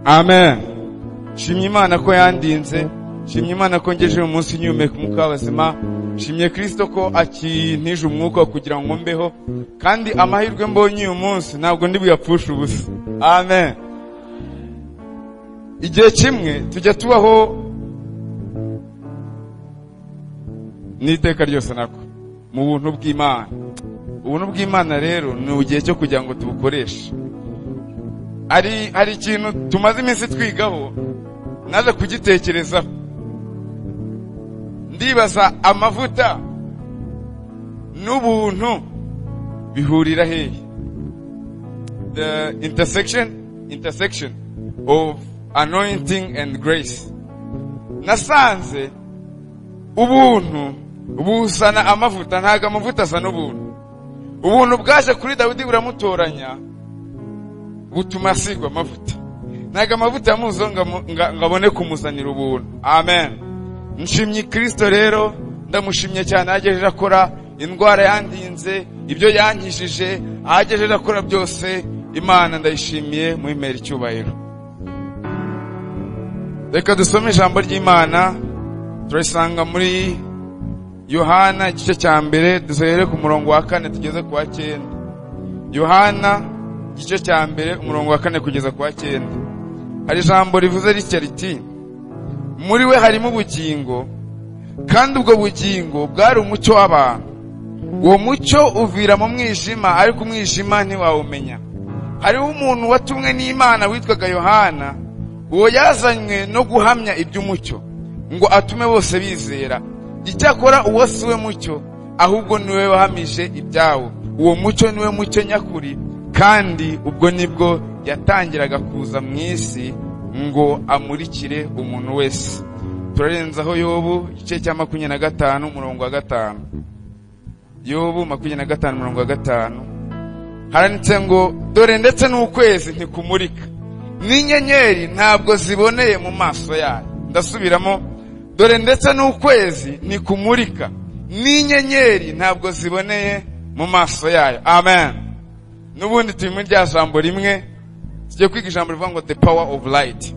amen shimye imana ko yandinze shimye imana ko ngejeje mu munsi nyumeka umwuka w'abazima shimye kirisito ko akintije umwuka kugira ngo mbeho kandi amahirwe mbonye uyu munsi ntabwo ndi buyapfushe ubusa amen igihe kimwe tujya tubaho n'iteka ryose nako mu buntu bw'imana ubuntu bw'imana rero ni igihe cyo kugira ngo tubukoreshe hari hari ikintu tumaze iminsi twigaho naje kugitekerezaho ndibaza amavuta n'ubuntu bihurira hehe the intersection intersection of anointing and grace nasanze ubuntu buzana amavuta ntabwo amavuta azana ubuntu ubuntu bwaje kuri dawidi buramutoranya butuma asigwa amavuta ntabwo amavuta yamuzo ngo abone kumuzanira ubuntu amen nshimye kirisito rero ndamushimye cyane ahagejeje akora indwara yandinze ibyo yankishije ahagejeje akora byose imana ndayishimiye muhimera icyubahiro reka dusome ijambo ry'imana turisanga muri yohana igice cya mbere duhere ku murongo wa kane tugeze ku wa cyenda yohana igice cya mbere umurongo wa kane kugeza ku wa cyenda hari ijambo rivuze ritya riti muri we harimo ubugingo kandi ubwo bugingo bwari umucyo w'abantu uwo mucyo uvira mu mwijima ariko umwijima ntiwawumenya hariho umuntu watumwe n'imana witwaga yohana uwo yazanywe no guhamya iby'umucyo ngo atume bose bizera icyakora uwo si we mucyo ahubwo niwe wahamije ibyawo uwo mucyo niwe mucyo nyakuri kandi ubwo nibwo yatangiraga kuza mu isi ngo amurikire umuntu wese turarenzaho yobu igice cya makumyabiri na gatanu umurongo wa gatanu yobu makumyabiri na gatanu umurongo wa gatanu haranditse ngo dore ndetse n'ukwezi ntikumurika n'inyenyeri ntabwo ziboneye mu maso yayo ndasubiramo dore ndetse n'ukwezi ntikumurika n'inyenyeri ntabwo ziboneye mu maso yayo amen n'ubundi turi muri rya jambo rimwe tugiye kwiga ijambo rivuga ngo the power of light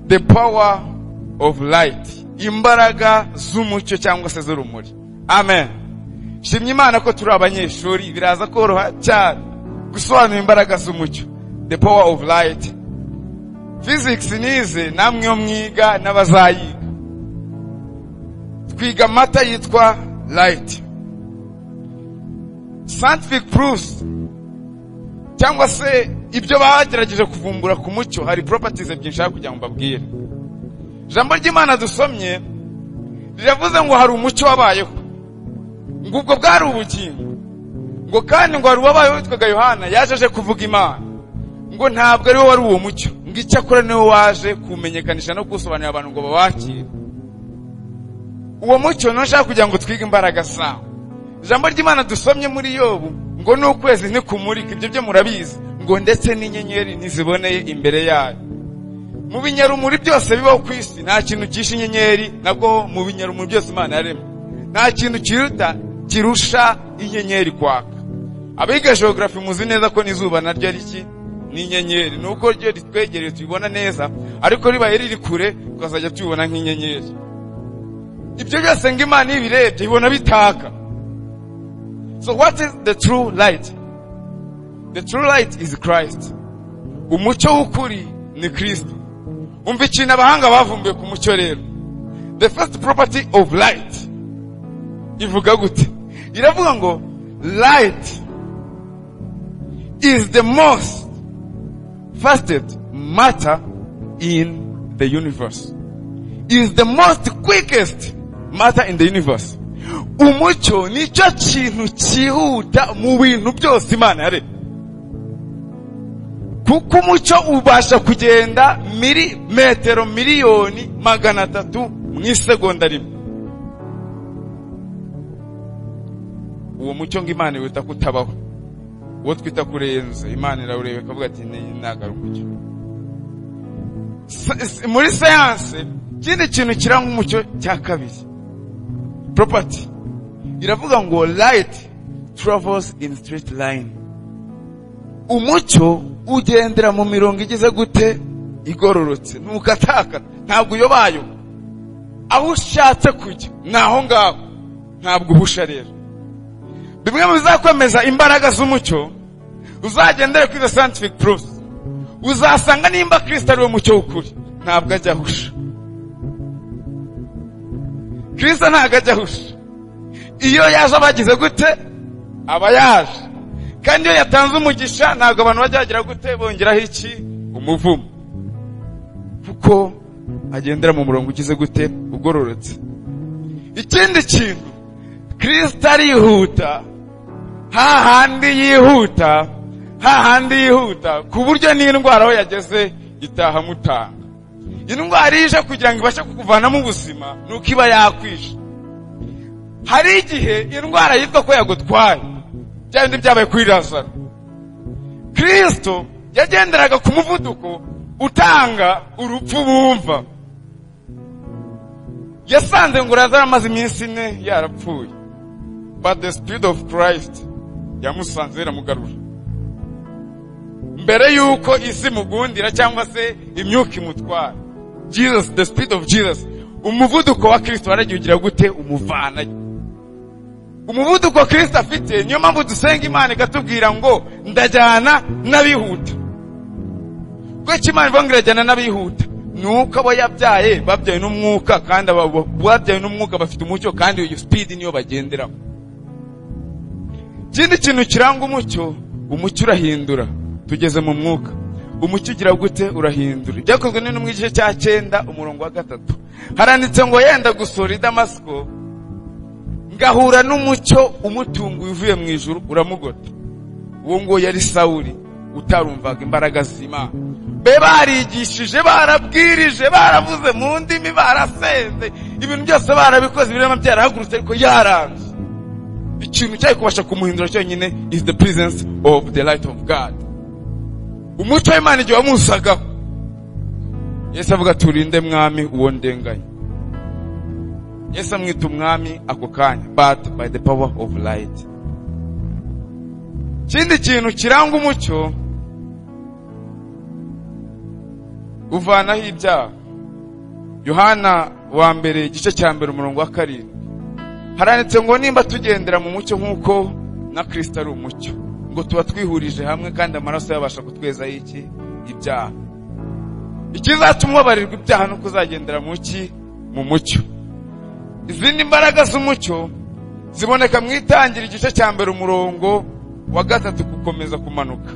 the power of light imbaraga z'umucyo cyangwa se z'urumuri amen shimye imana ko turi abanyeshuri biraza koroha cyane gusobanura imbaraga z'umucyo the power of light physics nize namwe yo mwiga n'abazayiga twiga amata yitwa light scientific proofs cyangwa se ibyo bagerageje kuvumbura ku mucyo hari properties ebyiri nshaka kugira ngo mbabwire ijambo ry'imana dusomye riravuze ngo hari umucyo wabayeho ngo ubwo bwari ubugingo ngo kandi ngo hari uwabayeho witwaga yohana yaje aje kuvuga imana ngo ntabwo ariwe wari uwo mucyo ngo icyakora niwe waje kuwumenyekanisha no kuwusobanurira abantu ngo babakire uwo mucyo niwo nshaka kugira ngo twige imbaraga zawo ijambo ry'imana dusomye muri yobu ngo n'ukwezi ntikumurika ibyo byo murabizi ngo ndetse n'inyenyeri ntiziboneye imbere yayo mu binyarumuri byose bibaho ku isi nta kintu kishe inyenyeri nabwo mu binyarumuri byose imana yaremye nta kintu kiruta kirusha inyenyeri kwaka abiga geogarafi muzi neza ko n'izuba naryo ari iki n'inyenyeri ni uko ryo ritwegereye tubibona neza ariko ribaye riri kure tukazajya tubibona nk'inyenyeri ibyo byose ngo imana iyo ibirebye ibona bitaka So what is the true light? The true light is Christ. Umucyo w'ukuri ni Kristo. Umva ikintu abahanga bavumbuye ku mucyo rero. The first property of light ivuga gute? Iravuga ngo light is the most fastest matter in the universe. Is the most quickest matter in the universe. umucyo nicyo kintu cyihuta mu bintu byose imana yaremye kuko umucyo ubasha kugenda miri metero miliyoni magana atatu mu isegonda rimwe uwo mucyo ngo imana iwita kutabaho uwo twita kurenza imana irawureba ikavuga ati ntabwo ari umucyo muri siyanse ikindi kintu kiranga umucyo cya kabiri property iravuga ngo light travels in straight line umucyo ugendera mu mirongo igize gute igororotse nuko atakana ntabwo uyobayo aho ushatse kujya ni aho ngaho ntabwo uhusha rero bimwe mu bizakwemeza imbaraga z'umucyo uzagendere kuri the scientific proof uzasanga nimba kirisita ari we mucyo w'ukuri ntabwo ajya ahusha kirisita ntabwo ajya ahusha iyo yaje abagize gute aba yaje kandi iyo yatanze umugisha ntabwo abantu bajya bagira gute bongeraho iki umuvumo kuko agendera mu murongo ugize gute ugororotse ikindi kintu kirisita arihuta hahandi yihuta hahandi yihuta ku buryo n'indwara aho yageze itaha amutanga indwara ije kugira ngo ibashe kukuvanamo ubuzima ni uko iba yakwishe hari igihe indwara yitwa ko yagutwaye bya bindi byabaye kuri razaro kirisito yagenderaga ku muvuduko utanga urupfu bumva yasanze ngo razaro amaze iminsi ine yarapfuye but the speed of christ yamusanze iramugarura mbere y'uko isi imugundira cyangwa se imyuka imutwara jesus the speed of jesus umuvuduko wa kirisito waragiye ugira gute umuvana umuvuduko kirisito afite niyo mpamvu dusenga imana ikatubwira ngo ndajyana n'abihuta kuko imana ivuga ngo irajyana n'abihuta ni uko aba yabyaye babyaye n'umwuka kandi babyaye n'umwuka bafite umucyo kandi iyo sipidi niyo bagenderaho ikindi kintu kiranga umucyo umucyo urahindura tugeze mu mwuka umucyo ugira gute urahindura ibyakozwe n'intumwa igice cya cyenda umurongo wa gatatu haranditse ngo yenda gusura i damasiko ngahura n'umucyo umutunguye uvuye mu ijuru uramugota uwo nguwo yari sawuri utarumvaga imbaraga z'imana be barigishije barabwirije baravuze mu ndimi barasenze ibintu byose barabikoze ibirema byarahagurutse ariko yaranze ikintu cyari kubasha kumuhindura cyonyine is the presence of the light of god umuco w'imana igihe wamusagaho yesu avuga turinde mwami uwo ndenganya yesu amwita umwami ako kanya but by the power of light ikindi kintu kiranga umucyo uvanaho ibyaha yohana wa mbere igice cya mbere umurongo wa karindwi haranditse ngo nimba tugendera mu mucyo nk'uko na kirisita ari umucyo ngo tuba twihurije hamwe kandi amaraso yabasha kutwezaho iki ibyaha ikizatuma ubabarirwa ibyaha no kuzagendera mu ki mu mucyo izindi mbaraga z'umucyo ziboneka mu itangira igice cya mbere umurongo wa gatatu gukomeza kumanuka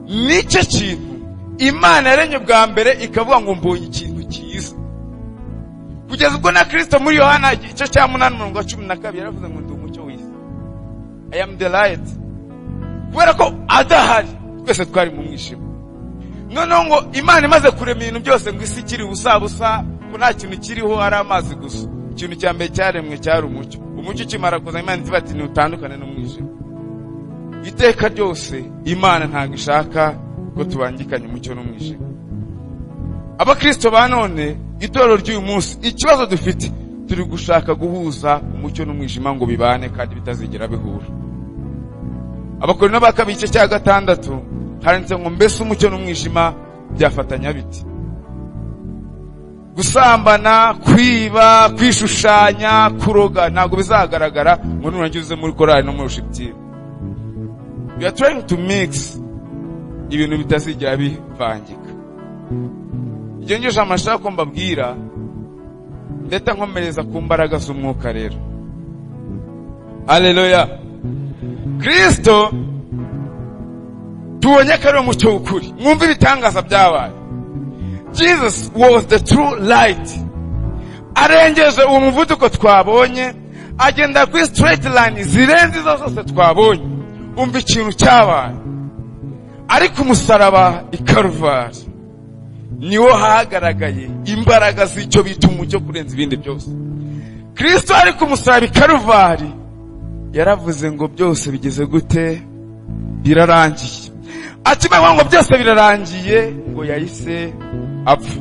nicyo kintu imana yaremye bwa mbere ikavuga ngo mbonye ikintu cyiza kugeza ubwo na kirisito muri yohana igice cya munani umurongo wa cumi na kabiri yaravuze ngo ndi umucyo w'isi i am the light kubera ko adahari twese twari mu mwijima noneho ngo imana imaze kurema ibintu byose ngo isi ikiri ubusa busa ko nta kintu kiriho ari amazi gusa ikintu cya mbere cyaremwe cyari umucyo umucyo ukimara kuza imana ivuga ati ntutandukane n'umwijima iteka ryose imana ntabwo ishaka ko tubangikanya umucyo n'umwijima abakirisito ba none itorero ry'uyu munsi ikibazo dufite turi gushaka guhuza umucyo n'umwijima ngo bibane kandi bitazigera bihura abakorino ba kabiri igice cya gatandatu handitse ngo mbese umucyo n'umwijima byafatanya biti gusambana kwiba kwishushanya kuroga ntabwo bizagaragara ngo nuragize muri korari no muri shipitire we are trying to mix ibintu bitazigera bivangika ibyo ngejeje amashako mbabwira ndeta nkomereza ku mbaraga z'umwuka rero aleluya kirisito tubonye ko ari umucyo w'ukuri mwumve ibitangaza byabaye jesus was the true light arengeje uwo muvuduko twabonye agenda kuri straight line zirenze izo zose twabonye umva ikintu cyabaye ariko umusaraba ikaruvari niwo hagaragaye imbaraga z'icyo bita umucyo kurenza ibindi byose kirisito ariko umusaraba ikaruvari yaravuze ngo byose bigeze gute birarangiye akimara ngo byose birarangiye ngo yahise apfa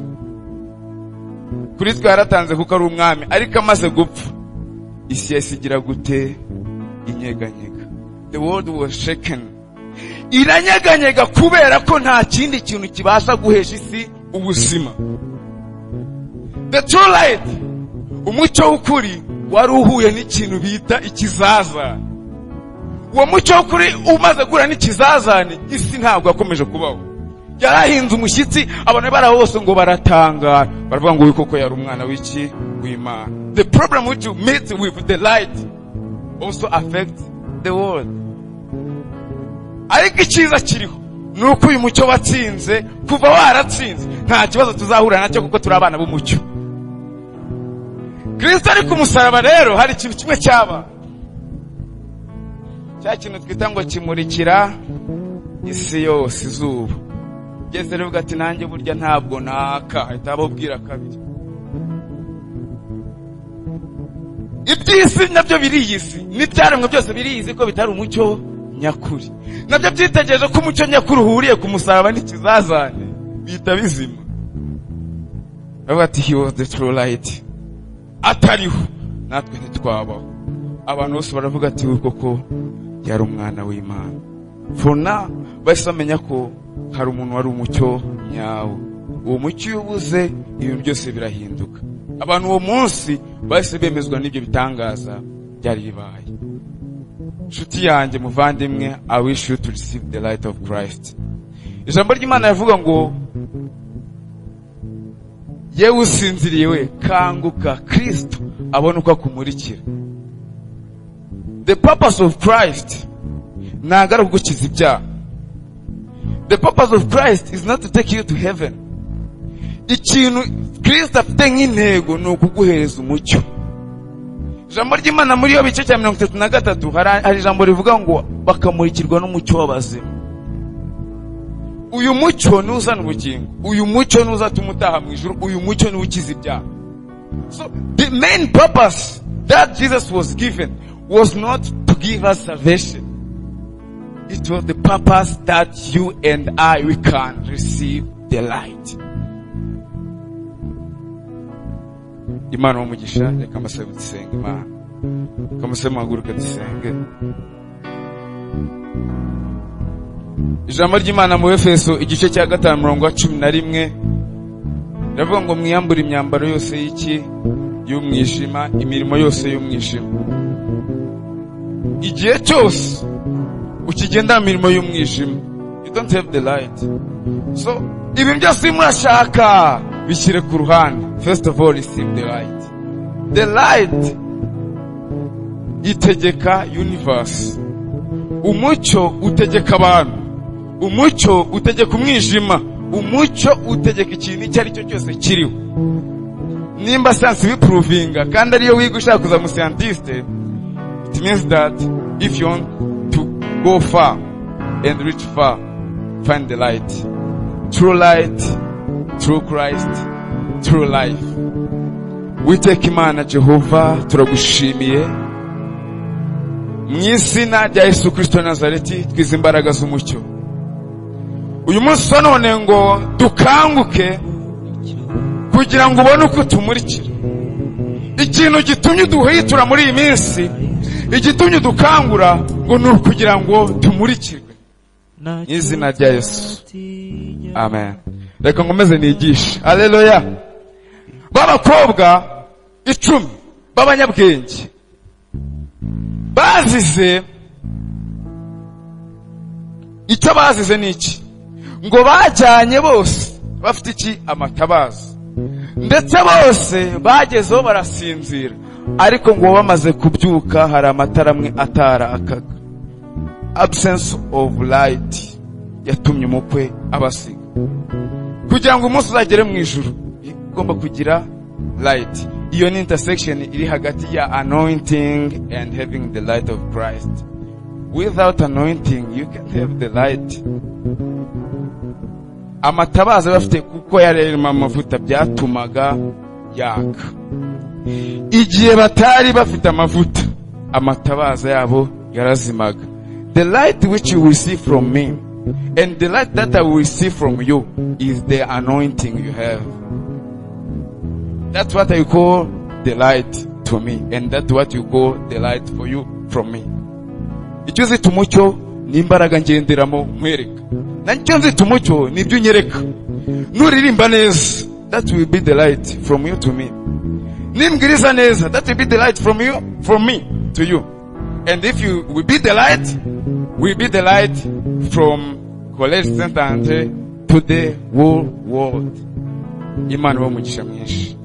kuri twe yaratanze kuko ari umwami ariko amaze gupfa isi yahise igira gute inyeganyega the world was shaken iranyeganyega kubera ko nta kindi kintu kibasha guhesha isi ubuzima the true light umucyo w'ukuri wari uhuye n'ikintu bita ikizaza uwo mucyo w'ukuri umaze guhura n'ikizazane isi ntabwo yakomeje kubaho yari ahinze umushyitsi abantu bari aho bose ngo baratangara baravuga ngo uyu koko yari umwana w'iki w'imana the problem which you meet with the light also affects the world ariko icyiza kiriho ni uko uyu mucyo watsinze kuva waratsinze nta kibazo tuzahura nacyo kuko turi abana b'umucyo kirisito ari ku musaraba rero hari ikintu kimwe cyaba cya kintu twita ngo kimurikira isi yose izuba ugeze rero uvuga ati nanjye burya ntabwo naka ahita abubwira kabiri iby'isi nabyo biriyizi n'ibyaremwe byose biriyizi ko bitari umucyo nyakuri nabyo byitegereje ko umucyo nyakuri uhuriye ku musaraba n'ikizazane bihita bizima bavuga ati he was the true light atariho natwe ntitwabaho abantu bose baravuga ati we koko yari umwana w'imana fona bahise bamenya ko hari umuntu wari umucyo nyawo uwo mucyo iyo ubuze ibintu byose birahinduka abantu uwo munsi bahise bemezwa n'ibyo bitangaza byari bibaye inshuti yanjye muvandimwe i wish you to receive the light of christ ijambo ry'imana rivuga ngo yewe usinziriye we kanguka kirisito abone uko akumurikira the purpose of christ ntabwo ari ugukiza ibyaha the purpose of christ is not to take you to heaven ikintu kirisito afite nk'intego ni ukuguhereza umucyo ijambo ry'imana muri yo bice cya mirongo itatu na gatatu hari ijambo rivuga ngo bakamurikirwa n'umucyo w'abazima uyu mucyo ni uzana ubugingo uyu mucyo ni uzatuma utaha mu ijoro uyu mucyo ni ukiza ibyaha so the main purpose that jesus was given was not to give us salvation it was the purpose that you and i we can receive the light imana umugisha reka amasabwe dusenga imana reka amasabwe muhaguruka dusenge ijambo ry'imana mu efeso igice cya gatanu mirongo cumi na rimwe riravuga ngo mwiyambure imyambaro yose y'iki y'umwijima imirimo yose y'umwijima igihe cyose ukigenda mu mirimo y'umwijima you don't have the light so ibintu byose urimo urashaka bishyire ku ruhande first of all receive the light the light itegeka universe umucyo utegeka abantu umucyo utegeka umwijima umucyo utegeka ikintu icyo ari cyo cyose kiriho nimba siyansi bipuruvinga kandi ariyo wiga ushaka kuza musiyantiste it means that if you want to go far and reach far find the light true light true christ true life witeka imana jehova turagushimiye mu izina rya yesu kirisito nazareti twize imbaraga z'umucyo uyu munsi wa none ngo dukanguke kugira ngo ubone uko tumurikira ikintu gitumye duhitura muri iyi minsi igitumye dukangura ngo ni ukugira ngo tumurikirwe mu izina rya yesu amen reka nkomeze nigishe areruya b'abakobwa icumi b'abanyabwenge bazize icyo bazize ni iki ngo bajyanye bose bafite iki amatabaza ndetse bose bagezeho barasinzira ariko ngo bamaze kubyuka hari amatara amwe atarakaga absence of light yatumye umukwe abasiga kugira ngo umunsi uzagere mu ijoro igomba kugira light iyo ni intersection iri hagati ya anointing and having the light of christ without anointing you can have the light amatabaza bafite kuko yarema amavuta byatumaga yaka igihe batari bafite amavuta amatabaza yabo yarazimaga the light which you will see from me and the light that i will see from you is the anointing you have that's what i call the light to me and that's what you call the light for you from me icyo uzita umucyo n'imbaraga ngenderamo nkwereka nacyo nzita umucyo nibyo unyereka nuririmba neza that will be the light from you to me nimbwiriza neza that will be the light from you from me to you and if you will be the light will be the light from college center Andre to the whole world imana iba umugisha mwinshi